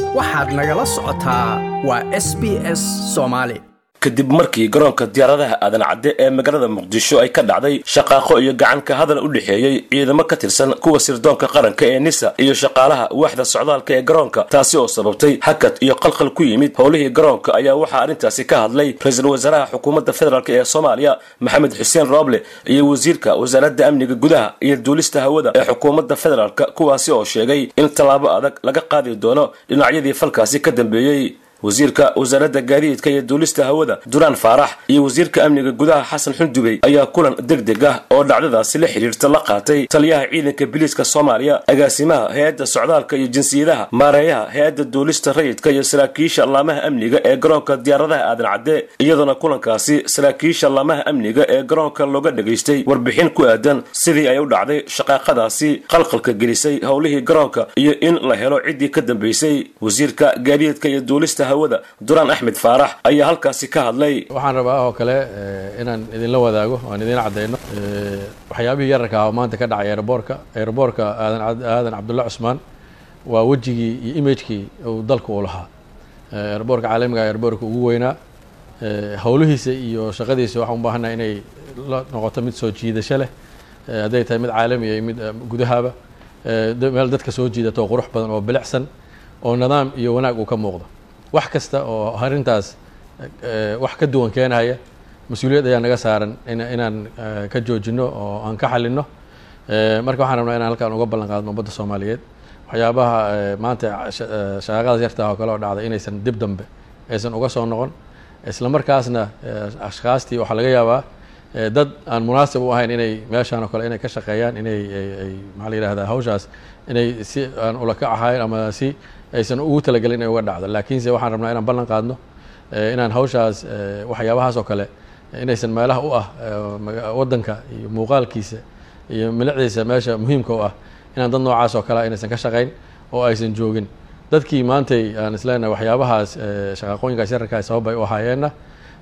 waxaad nagala socotaa waa s b s soomaali kadib markii garoonka diyaaradaha aadan cadde ee magaalada muqdisho ay ka dhacday shaqaaqo iyo gacan ka hadal u dhexeeyey ciidamo ka tirsan kuwa sirdoonka qaranka ee nisa iyo shaqaalaha waaxda socdaalka ee garoonka taasi oo sababtay hakad iyo qalqal ku yimid howlihii garoonka ayaa waxaa arrintaasi ka hadlay ra-iisul wasaaraha xukuumadda federaalk ee soomaaliya maxamed xuseen rooble iyo wasiirka wasaaradda amniga gudaha iyo duulista hawada ee xukuumadda federaalk kuwaasi oo sheegay in tallaabo adag laga qaadi doono dhinacyadii falkaasi ka dambeeyey wasiirka wasaaradda gaadiidka iyo duulista hawada duraan faarax iyo wasiirka amniga gudaha xasan xundubey ayaa kulan deg deg ah oo dhacdadaasi la xidhiirta la qaatay taliyaha ciidanka biliiska soomaaliya agaasimaha hay-adda socdaalka iyo jinsiyadaha maareeyaha hay-adda duulista rayidka iyo saraakiisha laamaha amniga ee garoonka diyaaradaha aadan cadde iyadoona kulankaasi saraakiisha laamaha amniga ee garoonka looga dhegaystay warbixin ku aadan sidii ay u dhacday shaqaaqadaasi qalqalka gelisay howlihii garoonka iyo in la helo ciddii ka dambeysay wasiirka gaadiidka iyo duulista hawada duraan axmed faarax ayaa halkaasi ka hadlay waxaan rabaa oo kale inaan idinla wadaago aan idin cadeyno waxyaabihii yararka ah oo maanta ka dhacay aeroboorka aeroboorka aadan aadan cabdulla cusmaan waa wejigii iyo imagekii uu dalka uu lahaa aeroboorka caalamiga aeroboorka ugu weynaa howlihiisa iyo shaqadiisa waxaan u baahannaha inay la noqoto mid soo jiidasho leh hadday tahay mid caalamiya iyo mid gudahaba meel dadka soo jiidato oo qurux badan oo bilicsan oo nidaam iyo wanaag uu ka muuqdo wax kasta oo arrintaas wax ka duwan keenaya mas-uuliyad ayaa naga saaran inaan ka joojino oo aan ka xalino marka waxaan rabnaa inaan halkaan uga ballan qaadno ummadda soomaaliyeed waxyaabaha maanta shaqaaqadaas yartaa oo kale oo dhacday inaysan dib dambe aysan uga soo noqon isla markaasna ashkaastii waxaa laga yaabaa dad aan munaasib u ahayn inay meeshaan oo kale inay ka shaqeeyaan inay ay maxaa la yihahdaa hawshaas inay si aan ulaka ahayn ama si aysan ugu talagelin inay uga dhacdo laakiinse waxaan rabnaa inaan ballan qaadno inaan hawshaas waxyaabahaas oo kale inaysan meelaha u ah waddanka iyo muuqaalkiisa iyo milicdiisa meesha muhiimka u ah inaan dad noocaas oo kale inaysan ka shaqayn oo aysan joogin dadkii maantay aan isleenahay waxyaabahaas shaqaaqooyinkaas yararkaas sabab ay u ahaayeenna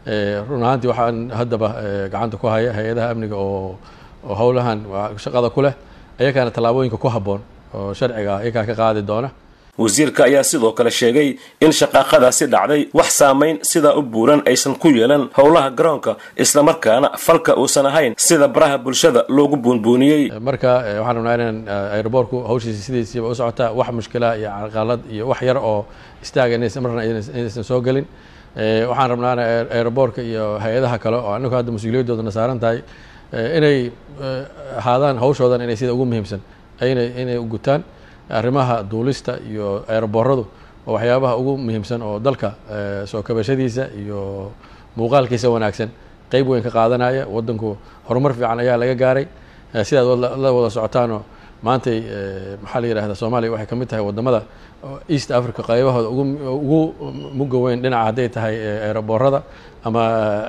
run ahaantii waxaan haddaba gacanta ku haya hay-adaha amniga oo oo howlahan shaqada ku leh ayakaana tallaabooyinka ku habboon oo sharciga ah iyakaa ka qaadi doona wasiirka ayaa sidoo kale sheegay in shaqaaqadaasi dhacday wax saamayn sidaa u buuran aysan ku yeelan howlaha garoonka islamarkaana falka uusan ahayn sida baraha bulshada loogu buunbuuniyey marka waxaan rabnaa inaan aeroboorku hawshiisa sidiisiiba u socotaa wax mushkila iyo carqalad iyo wax yar oo istaaga inaysan marna inaysan soo gelin waxaan rabnaana aeroboorka iyo hay-adaha kale oo anagu hadda mas-uuliyadoodana saaran tahay inay ahaadaan hawshoodan inay sida ugu muhiimsan inay inay gutaan arrimaha duulista iyo aerobooradu waa waxyaabaha ugu muhiimsan oo dalka soo kabashadiisa iyo muuqaalkiisa wanaagsan qeyb weyn ka qaadanaya waddanku horumar fiican ayaa laga gaaray sidaad la wada socotaanoo maantay maxaa la yihahda soomaaliya waxay ka mid tahay waddamada east africa qaybahooda ugu ugu mugga weyn dhinaca hadday tahay aeroboorada ama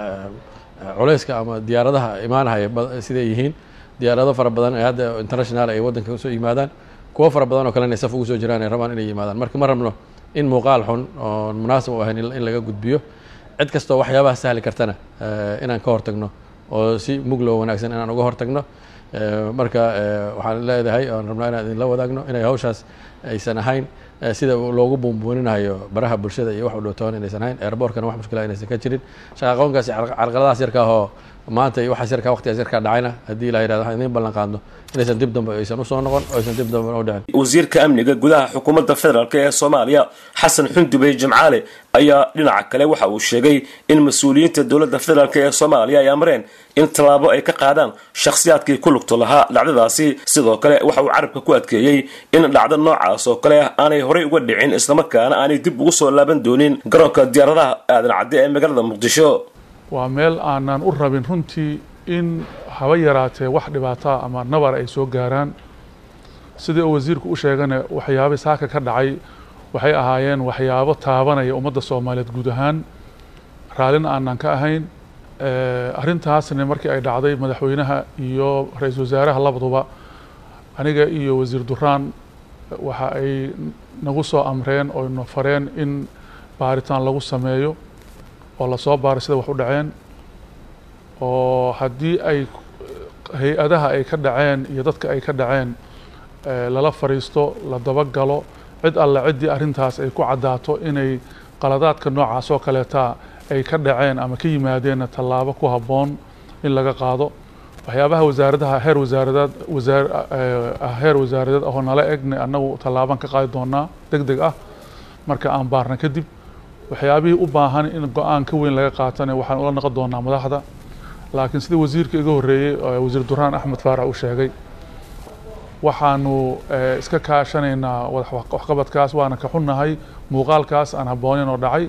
culeyska ama diyaaradaha imaanahaya siday yihiin diyaarado fara badan ee hadda international ay waddanka usoo yimaadaan kuwo fara badan oo kale inay saf ugu soo jiraan ay rabaan inay yimaadaan marka ma rabno in muuqaal xun oon munaasib u ahayn in laga gudbiyo cid kastoo waxyaabaha sahli kartana inaan ka hortagno oo si muglow wanaagsan inaan uga hortagno marka waxaan leedahay oan rabnaa inaan idinla wadaagno inay hawshaas aysan ahayn sida loogu buunbuuninayo baraha bulshada iyo wax u dhowtoon inaysan ahayn airboorkana wax mushkila inaysan ka jirin shaqaaqoonkaasi carqaladahaas yarka ahoo maanta iyo waxaas yarkaa waqtigaas yarkaa dhacayna haddii la yirahdo waxaan idiin ballan qaadno inaysan dib dambe aysan usoo noqon oo aysan dib dambe u dhicin wasiirka amniga gudaha xukuumadda federaalk ee soomaaliya xasan xundubey jimcaale ayaa dhinaca kale waxa uu sheegay in mas-uuliyiinta dowladda federaalk ee soomaaliya ay amreen in tallaabo ay ka qaadaan shakhsiyaadkii ku lugto lahaa dhacdadaasi sidoo kale waxa uu carabka ku adkeeyey in dhacdo noocaas oo kale ah aanay horey uga dhicin islamarkaana aanay dib ugu soo laaban doonin garoonka diyaaradaha aadan cadde ee magaalada muqdisho waa meel aanan u rabin runtii in haba yaraatee wax dhibaataa ama nabar ay soo gaaraan sidii uu wasiirku u sheegana waxyaaba saaka ka dhacay waxay ahaayeen waxyaabo taabanaya ummadda soomaaliyeed guud ahaan raallina aanan ka ahayn arrintaasna markii ay dhacday madaxweynaha iyo ra-iisul wasaaraha labaduba aniga iyo wasiir duraan waxa ay nagu soo amreen oo na fareen in baaritaan lagu sameeyo oo lasoo baaray sida wax u dhaceen oo haddii ay hay-adaha ay ka dhaceen iyo dadka ay ka dhaceen lala fariisto la dabagalo cid alle ciddii arrintaas ay ku caddaato inay qaladaadka noocaas oo kaleeta ay ka dhaceen ama ka yimaadeenna tallaabo ku habboon in laga qaado waxyaabaha wasaaradaha heer wasaaradeed wasaar heer wasaaradeed ahoo nala egne annagu tallaaban ka qaadi doonaa deg deg ah marka aan baarna kadib waxyaabihii u baahan in go-aan ka weyn laga qaatana waxaan ula noqon doonaa madaxda laakiin sida wasiirka iga horreeyey wasiir duraan axmed faarax uu sheegay waxaanu iska kaashanaynaa waxqabadkaas waana ka xunnahay muuqaalkaas aan habboonin oo dhacay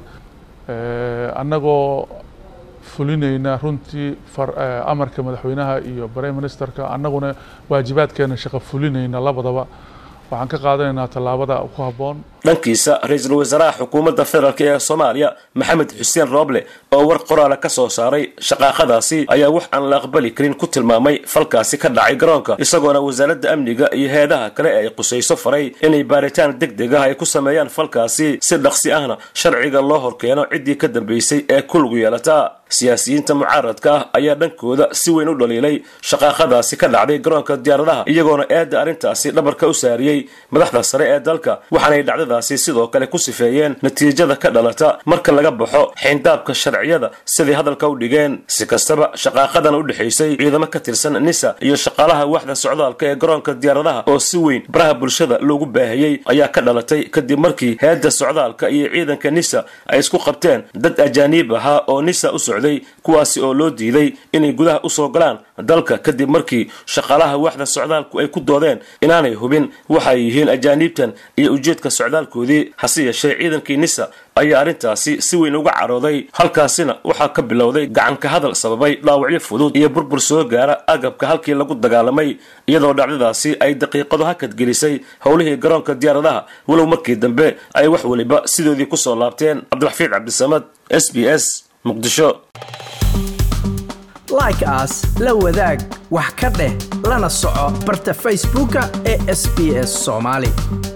annagoo fulinayna runtii amarka madaxweynaha iyo prime ministerka annaguna waajibaadkeena shaqo fulinayna labadaba waxaan ka qaadanaynaa tallaabada ku habboon dhankiisa ra-iisul wasaaraha xukuumadda federaalk ee soomaaliya maxamed xuseen rooble oo war qoraala ka soo saaray shaqaaqadaasi ayaa wax aan la aqbali karin ku tilmaamay falkaasi ka dhacay garoonka isagoona wasaaradda amniga iyo heedaha kale ay qusayso faray inay baaritaan deg deg ah ay ku sameeyaan falkaasi si dhaqsi ahna sharciga loo horkeeno ciddii ka dambaysay ee ku lugu yeelataa siyaasiyiinta mucaaradka ah ayaa dhankooda si weyn u dhaliilay shaqaaqadaasi ka dhacday garoonka diyaaradaha iyagoona eedda arrintaasi dhabarka u saariyey madaxda sare ee dalka waxaanay dhacdadaasi sidoo kale ku sifeeyeen natiijada ka dhalata marka laga baxo xeyndaabka sharciyada siday hadalka u dhigeen si kastaba shaqaaqadan u dhexaysay ciidamo ka tirsan nisa iyo shaqaalaha waxda socdaalka ee garoonka diyaaradaha oo si weyn baraha bulshada loogu baahiyey ayaa ka dhalatay kadib markii heedda socdaalka iyo ciidanka nisa ay isku qabteen dad ajaaniib ahaa oo nisa u socday kuwaasi oo loo diiday inay gudaha usoo galaan dalka kadib markii shaqaalaha waxda socdaalku ay ku doodeen inaanay hubin waxay yihiin ajaaniibtan iyo ujeedka socdaalkoodii hase yeeshee ciidankii nisa ayaa arrintaasi si weyn uga carooday halkaasina waxaa ka bilowday gacanka hadal sababay dhaawacyo fudud iyo burbur soo gaara agabka halkii lagu dagaalamay iyadoo dhacdadaasi ay daqiiqado hakadgelisay howlihii garoonka diyaaradaha walow markii dambe ay wax weliba sidoodii kusoo laabteen cabdiraxfiid cabdisamad s b s muqdisho like aas la wadaag wax ka dheh lana soco barta facebooka ee sb s soomaali